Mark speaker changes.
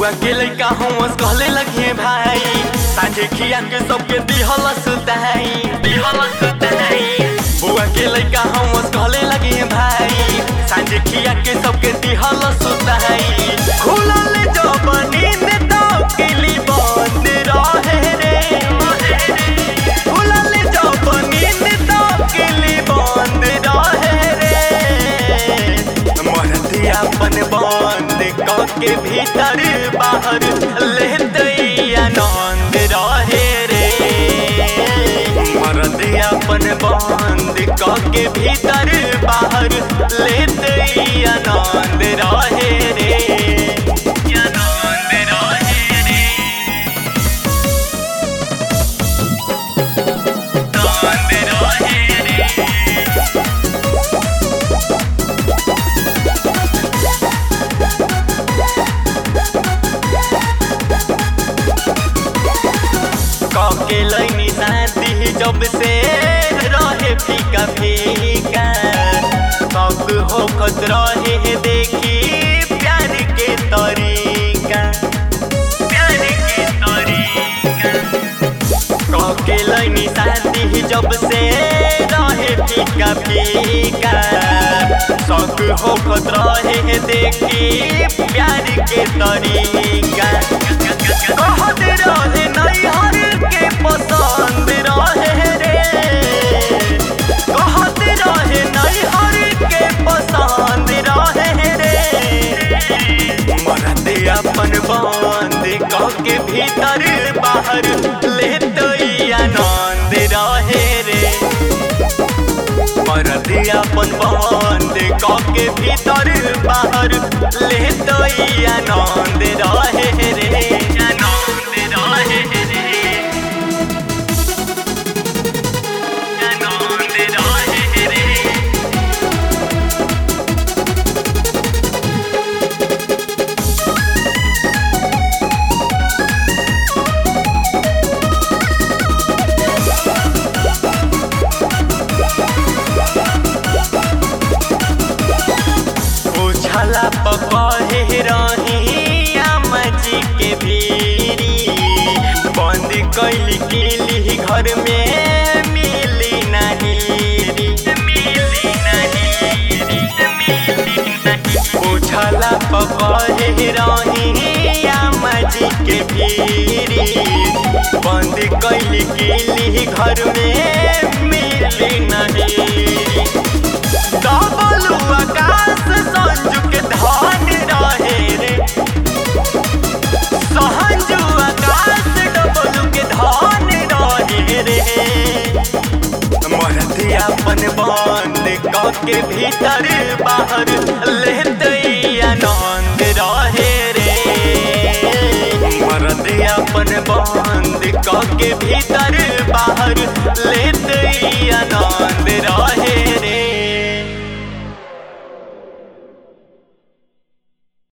Speaker 1: बुआ के लइका हम कहले लगे भाई साझे खिया के सबके दिहल सुताई दिहल सुताई बुआ के लइका हम कहले लगे भाई साझे खिया के सबके दिहल सुताई खुलल जब नींद तो किली बंद रहे रे खुलल जब नींद तो किली बंद रहे रे मरती अपन बंद के भीतर बाहर लेते आनंद रहे रे मरती अपन बंद के भीतर बाहर लेते आनंद रहे रे आनंद रहे रे आनंद रहे रे के लैनी शांति जब से रहे फीका फीका सब होखत रहे देखी प्यार के तरीका प्यार के तरीका के लैनी शांति जब से रहे फीका फीका सब होखत रहे देखी प्यार के तरीका कहत रहे नैहर के पसंद रहे रे कहत रहे नैहर के पसंद रहे रे मरते अपन बंद कह के भीतर बाहर लेते आनंद रहे रे मरते अपन बंद कह के भीतर बाहर लेते आनंद रहे रे आनंद रहे रे आनंद रहे रे उछला पकड़े रही आमा जी के भीरी बंद कैली किली घर में मिली नहीं मिली नहीं उछला पकड़े रही आमा जी के भीरी बंद कैली किली घर में मिली नहीं डबलू आकाश संजू के धान रहे रे सहजू आकाश डबलू के धान रहे रे मरती अपन बंद क के भीतर बाहर लेते आनंद रहे रे मरती अपन बंद क के भीतर बाहर लेते